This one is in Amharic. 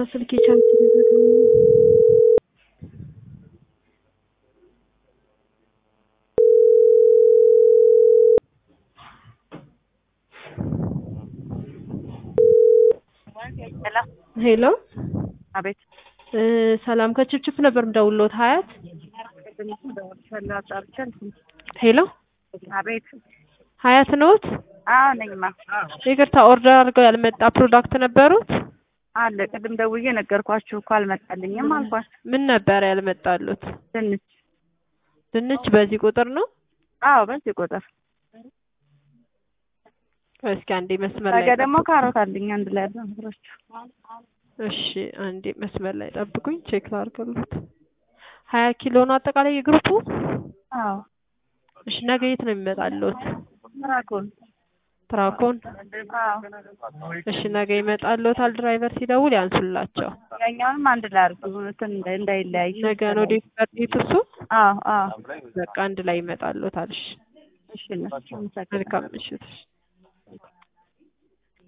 ስልኬ ቻርጅ ሊዘጋ ነው። ሄሎ አቤት እ ሰላም ከችፕችፕ ነበር የምደውልዎት ሀያት ሄሎ አቤት ሀያት ነዎት? አዎ ነኝማ ይቅርታ ኦርደር አድርገው ያልመጣ ፕሮዳክት ነበሩት? አለ ቅድም ደውዬ ነገርኳችሁ እኮ አልመጣልኝም አልኳችሁ ምን ነበር ያልመጣሉት? ድንች ድንች በዚህ ቁጥር ነው? አዎ በዚህ ቁጥር እስኪ አንዴ መስመር ላይ ነገ ደግሞ ካሮት አለኝ አንድ ላይ አብራችሁ እሺ አንዴ መስመር ላይ ጠብቁኝ ቼክ ላድርግልዎት። ሀያ ኪሎ ነው አጠቃላይ የግሩፑ? አዎ እሺ ነገ የት ነው የሚመጣልዎት? ራኮን ትራኮን? አዎ እሺ ነገ ይመጣልዎታል። ድራይቨር ሲደውል ያንሱላቸው። ያኛውንም አንድ ላይ አድርጉ እንትን እንዳይ- እንዳይለያይ ነገ ነው ዴሊቨር ዴቱ እሱ? አዎ አዎ በቃ አንድ ላይ ይመጣልዎታል። እሺ እሺ እነሱ መልካም ምሽት። እሺ